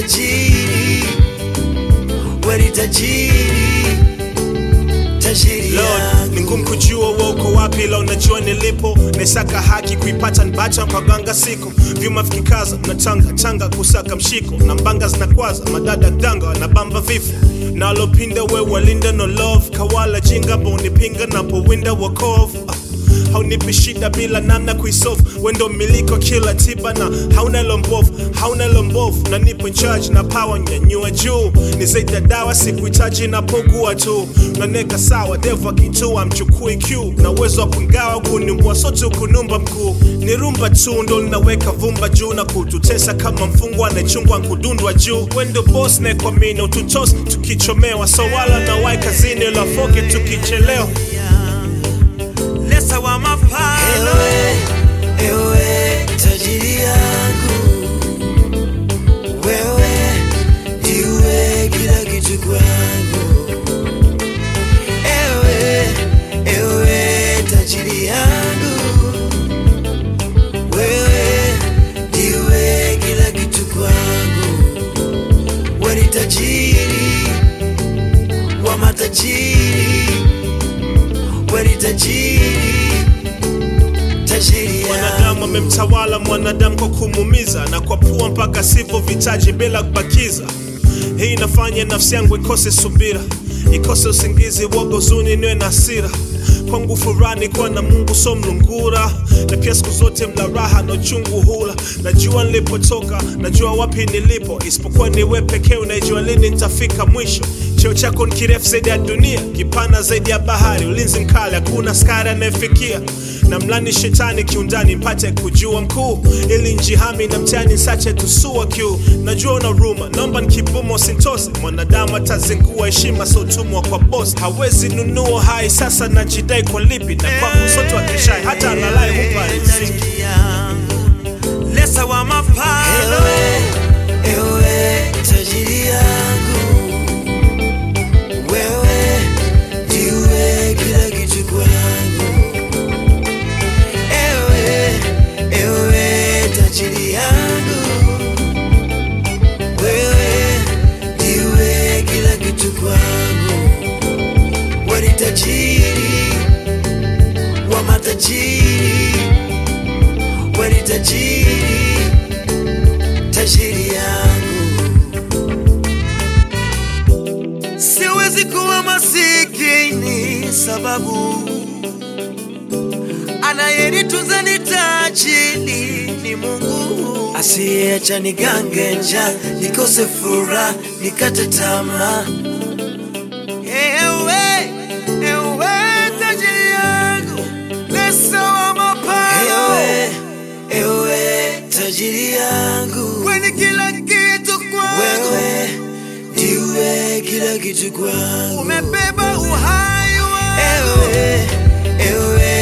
tajiri, we ni tajiri, tajiri Lord, yangu. ni ngumu kujua wewe uko wapi, ila unajua nilipo. Naisaka haki kuipata nbacha kwa ganga siku vyuma vikikaza na tanga tanga kusaka mshiko na mbanga zinakwaza madada danga na bamba vifo nalopinda we walinda no love kawala jinga bonipinga napowinda wakovu Ah, haunipi shida bila namna kuisolve wendo miliko kila tiba na hauna lombovu hauna lombovu na nipo in charge na power nyanyua juu ni zaidi ya dawa sikuhitaji napogua tu naneka sawa devu akitua mchukui q na uwezo wa kungawa kunimbua sote kunumba mkuu ni rumba tu ndo linaweka vumba juu na kututesa kama mfungwa anayechungwa nkudundwa juu wendo bos naekwamini ututos tukichomewa so wala na wai kazini lafoke tukichelewa lesa wa mapalo Ewe, ewe tajiri yangu, wewe ndiwe kila kitu kwangu. Ewe, ewe tajiri yangu, wewe ndiwe kila kitu kwangu. We ni tajiri wa matajiri, we ni tajiri, tajiri mwanadamu yangu. amemtawala mwanadamu kwa kumuumiza na kwa pua mpaka sivyo vitaji bila kubakiza hii inafanya nafsi yangu ikose subira ikose usingizi woga uzuni niwe na hasira kwangu furani kuwa na mungu so mlungura na pia siku zote mla raha na uchungu hula najua nilipotoka najua wapi nilipo isipokuwa niwe pekee unaijua lini nitafika mwisho cheo chako ni kirefu zaidi ya dunia kipana zaidi ya bahari ulinzi mkali hakuna skari anayefikia na mlani shetani kiundani mpate kujua mkuu ili njihami na mtani sache tusua kiu najua una ruma naomba nikibuma usintose mwanadamu atazingua heshima sotumwa kwa bos hawezi nunua hai sasa najidai kwa lipi na kwa msoto wa kishai hata alalai hupa riziki lesa wa mapalo Ewe, ewe tajiri yangu, wewe ndiwe kila kitu kwangu. Ewe, ewe tajiri yangu, wewe ndiwe kila kitu kwangu. We ni tajiri wa matajiri, we ni tajiri tajiri yangu. Siwezi kuwa masikini sababu anayenitunza ni tajiri ni Mungu asiyeacha nigange njaa nikose furaha nikate tamaa. Ewe, ewe tajiri yangu, Lesa wa mapalo. Ewe, ewe tajiri yangu, wewe ni kila kitu kwangu, wewe ndiwe kila kitu kwangu, umebeba uhai wangu. Ewe, ewe